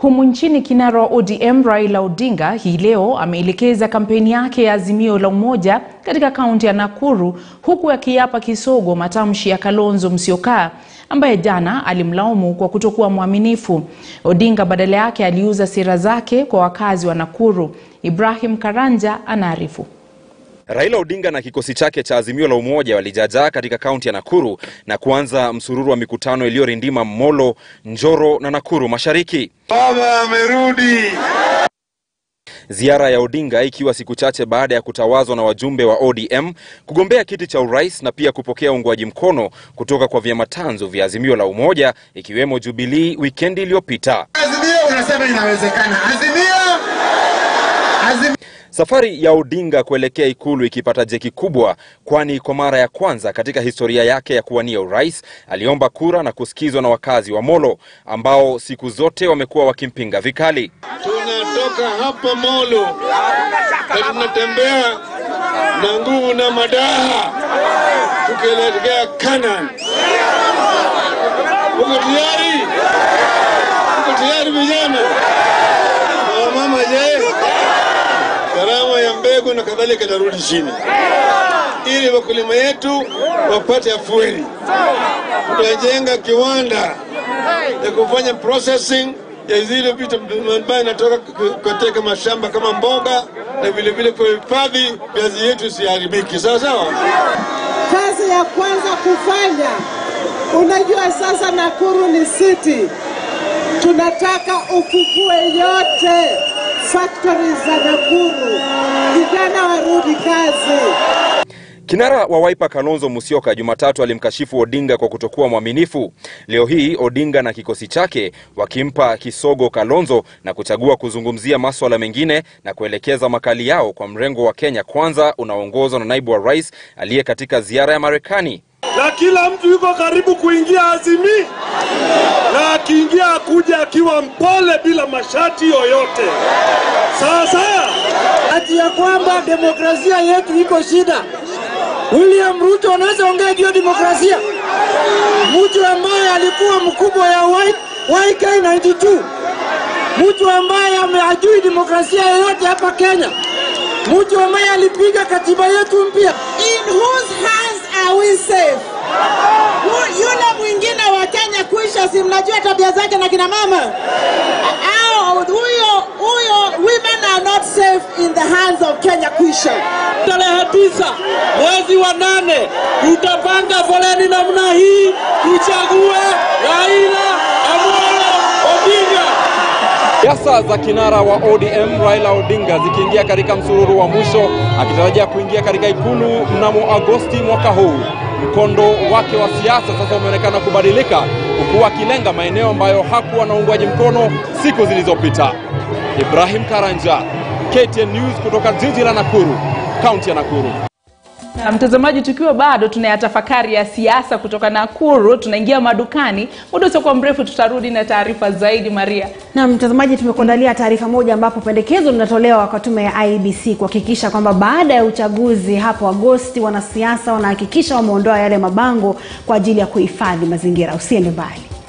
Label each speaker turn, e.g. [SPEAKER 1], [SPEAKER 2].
[SPEAKER 1] Humu nchini kinara wa ODM Raila Odinga hii leo ameelekeza kampeni yake ya Azimio la Umoja katika kaunti ya Nakuru huku akiapa kisogo matamshi ya Kalonzo Musyoka ambaye jana alimlaumu kwa kutokuwa mwaminifu. Odinga badala yake aliuza sera zake kwa wakazi wa Nakuru. Ibrahim Karanja anaarifu.
[SPEAKER 2] Raila Odinga na kikosi chake cha Azimio la Umoja walijaajaa katika kaunti ya Nakuru na kuanza msururu wa mikutano iliyorindima Molo, Njoro na Nakuru Mashariki.
[SPEAKER 3] Baba amerudi.
[SPEAKER 2] Ziara ya Odinga ikiwa siku chache baada ya kutawazwa na wajumbe wa ODM kugombea kiti cha urais na pia kupokea uungwaji mkono kutoka kwa vyama tanzu vya Azimio la Umoja ikiwemo Jubilee wikendi iliyopita.
[SPEAKER 3] Azimio unasema inawezekana. Azimio. Azimio.
[SPEAKER 2] Safari ya Odinga kuelekea ikulu ikipata jeki kubwa, kwani kwa mara ya kwanza katika historia yake ya kuwania urais aliomba kura na kusikizwa na wakazi wa Molo ambao siku zote wamekuwa wakimpinga vikali.
[SPEAKER 3] Tunatoka hapa Molo na tunatembea na nguvu na madaha tukielekea Canaan. Uko tayari? Uko tayari vijana? Mama je? Gharama ya mbegu na kadhalika itarudi chini, ili wakulima yetu wapate afueni. Tutajenga kiwanda ya kufanya processing ya zile vitu ambayo inatoka katika mashamba kama mboga na vile vile kuhifadhi viazi yetu isiharibiki. Sawa sawa.
[SPEAKER 4] Kazi ya kwanza kufanya, unajua sasa Nakuru ni city, tunataka ufufue yote factories za Nakuru, vijana warudi kazi.
[SPEAKER 2] Kinara wa Wiper Kalonzo Musyoka Jumatatu alimkashifu Odinga kwa kutokuwa mwaminifu. Leo hii Odinga na kikosi chake wakimpa kisogo Kalonzo na kuchagua kuzungumzia maswala mengine na kuelekeza makali yao kwa mrengo wa Kenya Kwanza unaoongozwa na naibu wa rais aliye katika ziara ya Marekani.
[SPEAKER 5] na kila mtu yuko karibu kuingia Azimio, na akiingia akuja akiwa mpole bila mashati yoyote. Sasa ati ya kwamba demokrasia yetu iko shida. William Ruto anaweza ongea juu ya demokrasia, mtu ambaye alikuwa mkubwa ya Y- YK92, mtu ambaye ameajui demokrasia yoyote hapa Kenya, mtu ambaye alipiga katiba yetu mpya.
[SPEAKER 4] In whose hands are we safe? Yu- Yule mwingine wa Kenya kuisha, si mnajua tabia zake na kina mama au huyo huyo, women are not safe in the hands of Kenya kuisha.
[SPEAKER 5] Tarehe tisa mwezi wa nane tutapanga foleni namna hii, tuchague Raila Amolo Odinga.
[SPEAKER 2] Siasa za kinara wa ODM Raila Odinga zikiingia katika msururu wa mwisho akitarajia kuingia katika ikulu mnamo Agosti mwaka huu. Mkondo wake wa siasa sasa umeonekana kubadilika, huku akilenga maeneo ambayo hakuwa na uungwaji mkono siku zilizopita. Ibrahim Karanja, KTN News kutoka jiji la Nakuru, kaunti ya Nakuru.
[SPEAKER 1] Na mtazamaji, tukiwa bado tunayatafakari ya siasa kutoka Nakuru, tunaingia madukani. Muda usiokuwa mrefu tutarudi na taarifa zaidi. Maria.
[SPEAKER 6] Na mtazamaji, tumekuandalia taarifa moja ambapo pendekezo linatolewa kwa tume ya IEBC kuhakikisha kwamba baada ya uchaguzi hapo Agosti, wanasiasa wanahakikisha wameondoa yale mabango kwa ajili ya kuhifadhi mazingira. Usiende mbali.